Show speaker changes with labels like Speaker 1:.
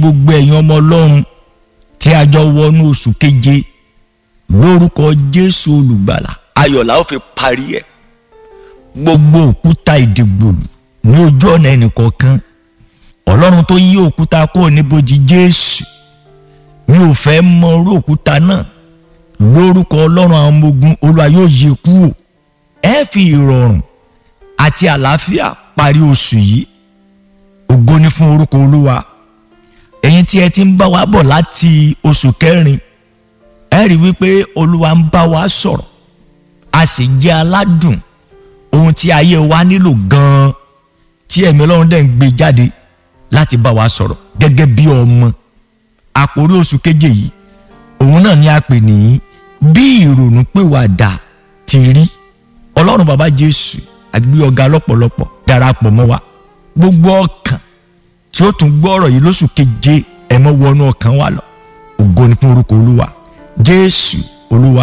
Speaker 1: gbogbo ẹ̀yin ọmọ ọlọ́run tí a jọ wọnú oṣù keje lórúkọ jésù olùgbàlà ayọ̀lá ó fi parí ẹ̀ gbogbo òkúta ìdìgbòlù ní ojú ọ̀nà ẹnìkọ̀ọ̀kan ọlọ́run tó yí òkúta kúrò níbojì jésù mi ò fẹ́ mọ orú òkúta náà lórúkọ ọlọ́run àwọn ọmọ ogun olúwa yóò yí kúrò ẹ fi ìrọ̀rùn àti àlàáfíà parí oṣù yìí ògo ni fún orúkọ olúwa ẹ̀yin tí ẹ ti ń bá wa bọ̀ láti oṣù kẹrin ẹ rí wípé olúwa ń bá wa sọ̀rọ̀ a sì jẹ́ aládùn ohun tí ayé wa nílò gan-an tí ẹ̀mí ọlọ́run dẹ̀ ń gbé jáde láti bá wa sọ̀rọ̀ gẹ́gẹ́ bí ọmọ àkórí oṣù keje yìí òun náà ni a pè ní bí ìrònú pìwàdà ti rí ọlọ́run bàbá jésù àgbé ọ̀gá lọ́pọ̀lọpọ̀ darapọ̀ mọ́ wa gbogbo ọkàn tí ó tún gbọ́ ọ̀rọ̀ yìí lóṣù keje ẹ mọ́ wọnú ọkàn wa lọ ògo ni fún orúkọ olúwa jésù olúwa